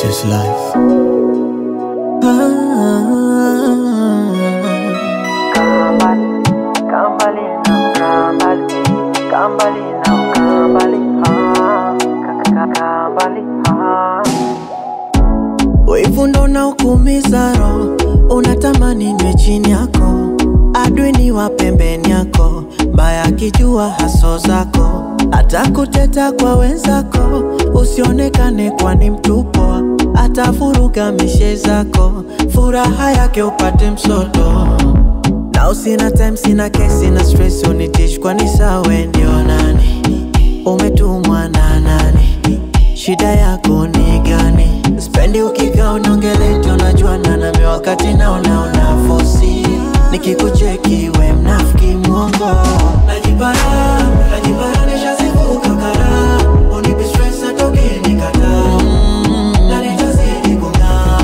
just life. Kambali now, Kambali, Kambali now, Kambali, ah, Kambali, ah. Wivu ndo unaokuumiza roho, unatamani niwe chini yako, adui ni wa pembeni yako, mbaya akijua haso zako, atakuteta kwa wenzako, usionekane kwani mtupo, atavuruga mishe zako, furaha yake upate msoto na usina time, sina kesi, sina stress, unitish kwani sawe ndio nani? Umetumwa na nani? Shida yako ni gani? Spendi ukikaa unaongeleti, unajuana nami wakati naona una fosi, nikikucheki we mnafiki mwongo, najipara najipara, nishazivuka kara, unipi stress hata ukinikataa na nitazidi kung'aa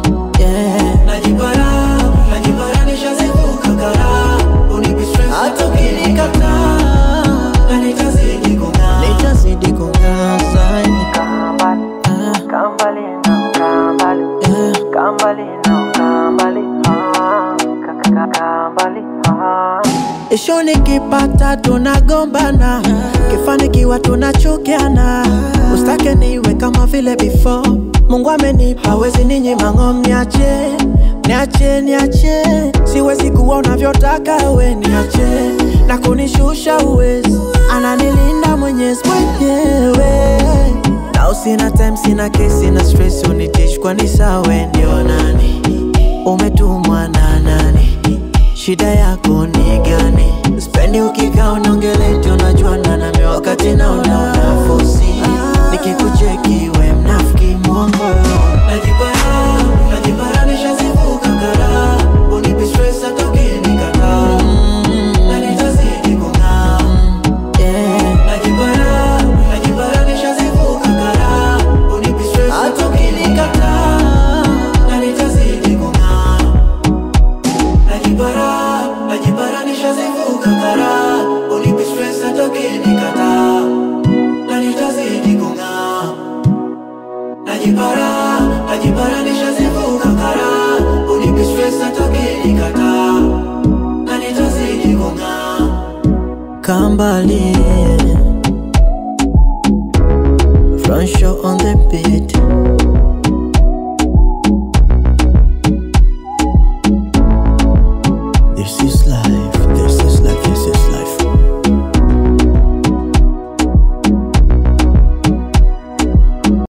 yeah. Najipara, najipara nishazivuka kara Unipi stress hata ukinikataa Na nitazidi kung'aa Nitazidi kung'aa zaidi Kambali, Kambali now, Kambali, yeah. Kambali now, Kambali, ah, Kambali, ah. Isho nikipata tunagombana, kifanikiwa tunachukiana. Ustake niwe kama vile before. Mungu amenipa, hawezi ninyima ng'om, niache niache niache, siwezi kuwa unavyotaka we, niache na kunishusha uwezi, ananilinda Mwenyezi mwenyewe na usina time, sina kesi, sina stress, unitish kwani sawe ndio nani? Umetumwa na nani? Shida yako ni gani? Spendi ukikaa unaongeleti, unajuana nami wakati naona una fosi, nikikucheki we mnafiki mwongo. Najipara, najipara nishazivuka kara, unipi stress hata ukinikataa, na nitazidi kung'aa. Yeah. Najipara, najipara nishazivuka kara, unipi stress hata ukinikataa, na nitazidi kung'aa. Najipara, najipara nishazivuka kara Unipi stress hata ukinikataa Na nitazidi kung'aa Najipara, najipara nishazivuka kara Unipi stress hata ukinikataa Na nitazidi kung'aa Kambali